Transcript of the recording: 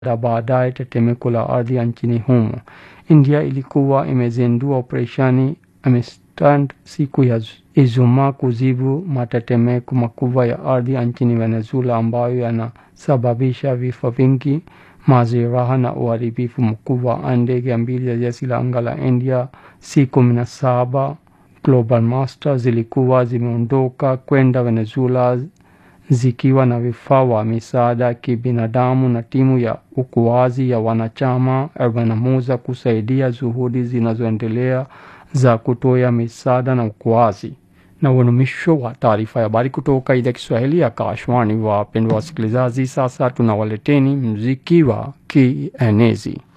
na baadaye tetemeko la ardhi nchini humo. India ilikuwa imezindua operesheni Amistad siku ya Ijumaa kujibu matetemeko makubwa ya ardhi nchini Venezuela ambayo yanasababisha vifo vingi, majeraha na uharibifu mkubwa. Ndege mbili za jeshi la anga la India C-17 Global Master zilikuwa zimeondoka kwenda Venezuela zikiwa na vifaa wa misaada ya kibinadamu na timu ya uokoaji ya wanachama 41 kusaidia juhudi zinazoendelea za kutoa misaada na uokoaji. Na huo ni mwisho wa taarifa ya habari kutoka idhaa ya Kiswahili ya Kashwani. Wapendwa wasikilizaji, sasa tunawaleteni muziki wa kienezi.